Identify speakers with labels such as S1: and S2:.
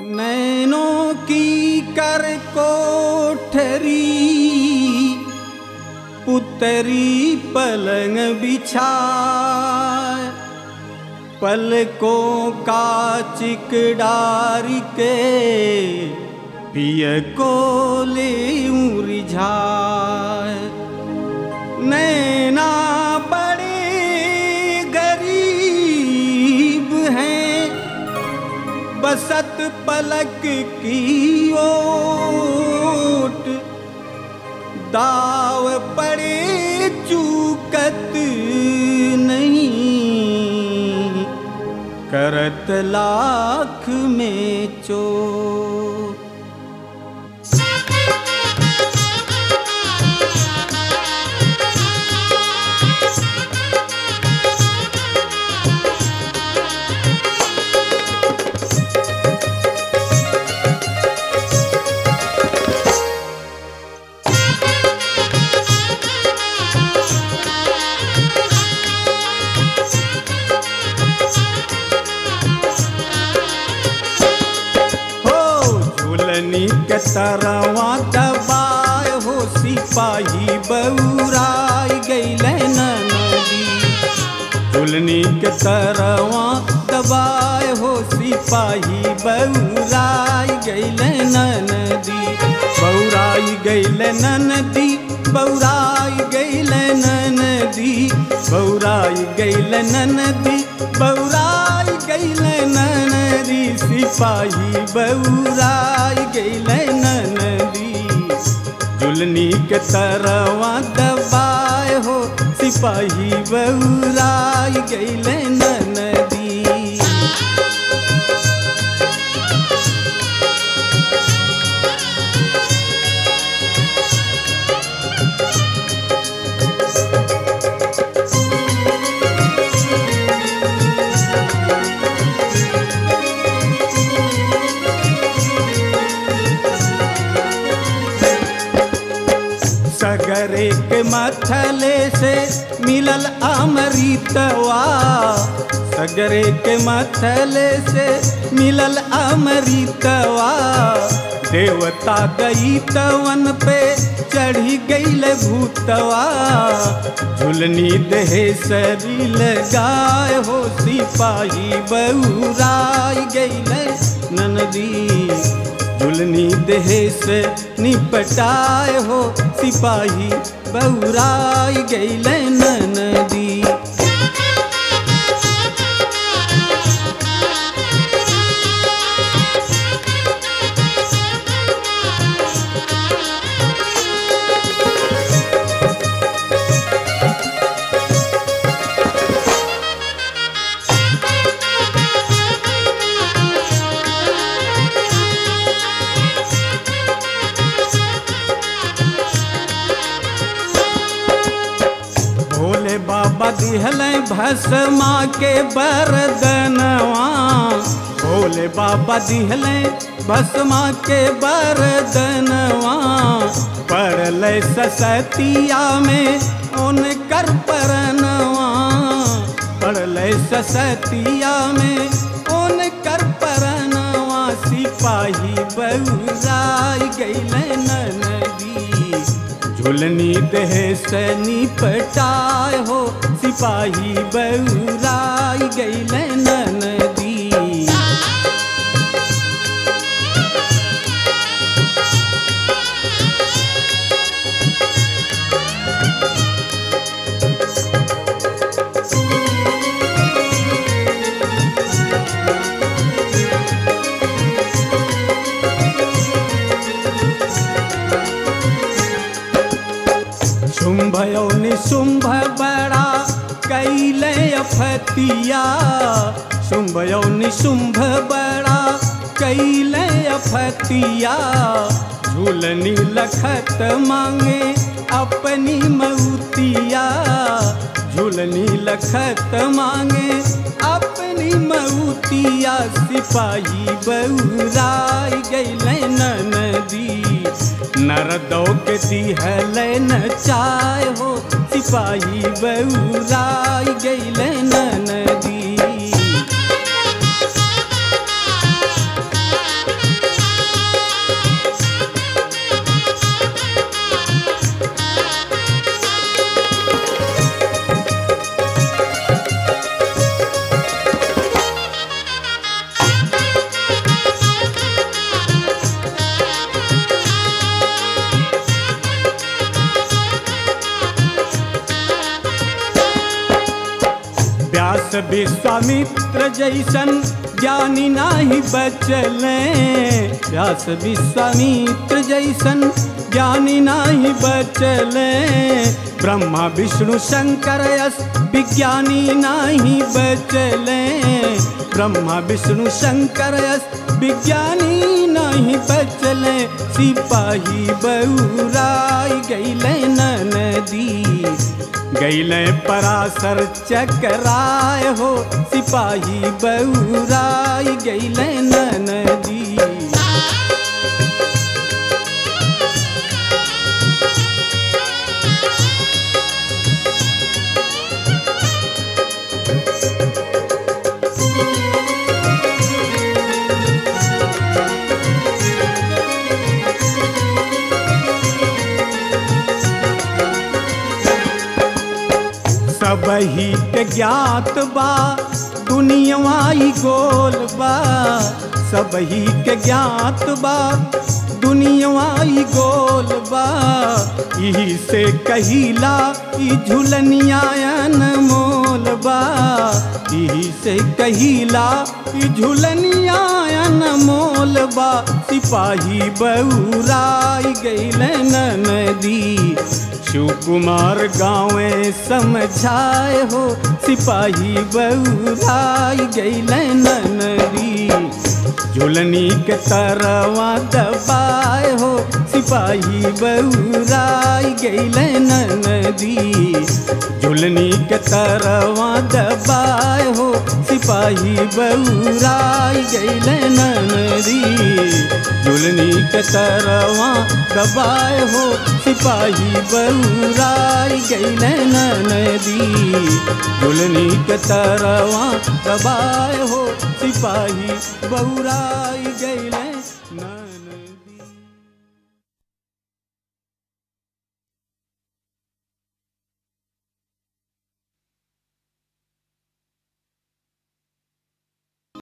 S1: नैनों की कर कोठरी पुतरी पलंग बिछाए पलकों का चिकडार के पिय को ले रिझाए नैना बड़े गरीब हैं बसत पलक की ओट दाव पड़े चूकत नहीं करत लाख में चोट हो झूलनी के तरवा दबाए हो सिपाही बउराई गैले नदी झूलनी के तरवा दबाए हो सिपाही बउराई गैले नदी बउराई गैले नदी बउराई गैले नदी बउराई गैले नदी बउराई गैले नदी सिपाही बउराई गैले नदी जुलनी के तरवा दबाए हो सिपाही बउराई गैले नदी सगरे के मथले से मिलल अमृतवा सगरे के मथले से मिलल अमृतवा देवता गई तवन पे चढ़ी गईल भूतवा झुलनी देहे सरी लगाए हो सिपाही बउराई गईल ननदी झुलनी देह से निपटाए हो सिपाही बउराई गैले नदी भोले बाबा दिहल भस्मा के बरदनवा भोले बाबा दिहल भस्मा के बरदनवा पड़ल ससतिया में उनकर परनवा पड़ल ससतिया में उनकर परनवा सिपाही बउराई गैले नदी झुलनी देह से निपटाए हो सिपाही बउराई गैले नदी शुंभ यो निशुंभ बड़ा कैले अफतिया शुंभ यो निशुंभ बड़ा कैले अफतिया झूलनी लखत मांगे अपनी मऊतिया झूलनी लखत मांगे अपनी मऊतिया सिपाही बउराई गैले नदी नरदो के दिहल न चाय हो सिपाही बउराई गैले नदी व्यास विश्वामित्र जैसन ज्ञानी नाही बचले व्यास विश्वामित्र जैसन ज्ञानी नाही बचले ब्रह्मा विष्णु शंकर यस विज्ञानी नाही बचले ब्रह्मा विष्णु शंकर यस विज्ञानी नहीं बचले सिपाही बउराई गैले नदी गैले परासर चकराय हो सिपाही बउराई गैले नदी सबही के ज्ञात बा दुनियाई गोल बा सबही के ज्ञात बा दुनियाई गोल बा यही से कहिला ई झुलनियायन मोल बा यही से कहिला ई झुलनियायन मोल बा सिपाही बउराई गैले नदी शिव कुमार गाँवे समझाए हो सिपाही बउराई गैले नदी झुलनी के तरवा दबाए हो सिपाही बउराई गैले नदी झुलनी के तरवा दबाए हो सिपाही बउराई गैले नदी झुलनी के तरवा दबाए हो सिपाही बउराई गैले नदी झुलनी के तरवा दबाए हो सिपाही बउराई गैले